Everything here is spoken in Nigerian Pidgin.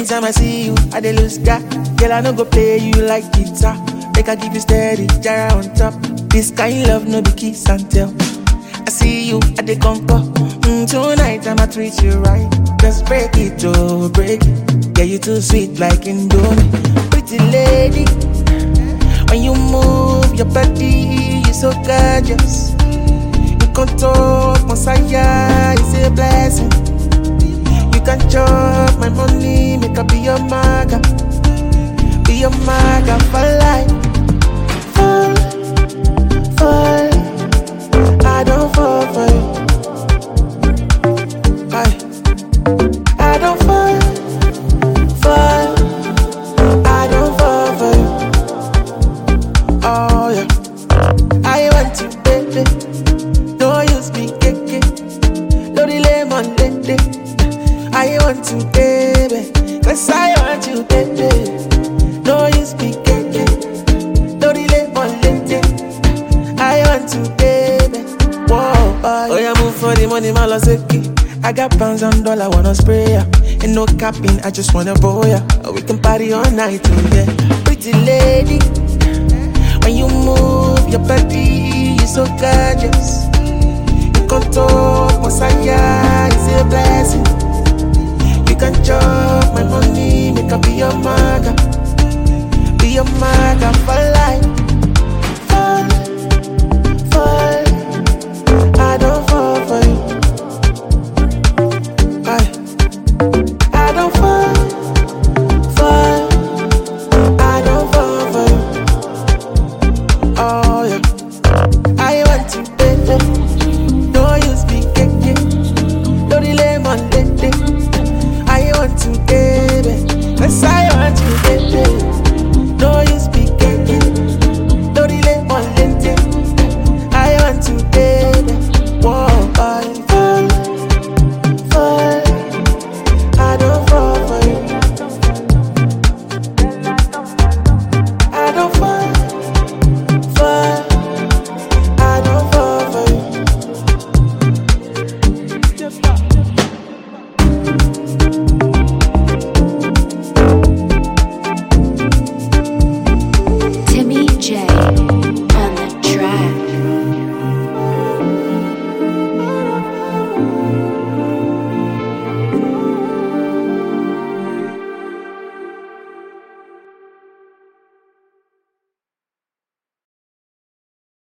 Anytime I see you, I dey lose God. Girl, I no go play you like guitar. Make I give you steady, jara on top. This kind love no be kiss and tell. I see you at the conquer. Mm, tonight I'ma treat you right. Just break it, oh, break it. Yeah, you too sweet like Indomie. Pretty lady, when you move your body, you so gorgeous. You control Messiah, it's a blessing. You can chop my money, make up be your maga, be your maga for life. Fall, fall, I don't fall for you. I, I don't fall, fall, I don't fall for you. Oh yeah, I want you, baby. Don't use me, keke. No delay, mon lady. I want you, baby. Cause I want you, baby. No use me, keke. No delay, mon lady. I want you, baby. Whoa, boy. Oh, yeah, move for the money, my loseki. I got pounds and dollar, wanna spray ya. Ain't no capping, I just wanna boy ya. We can party all night, oh, yeah. Pretty lady. When you move your body, you so gorgeous. You control Messiah, it's a blessing.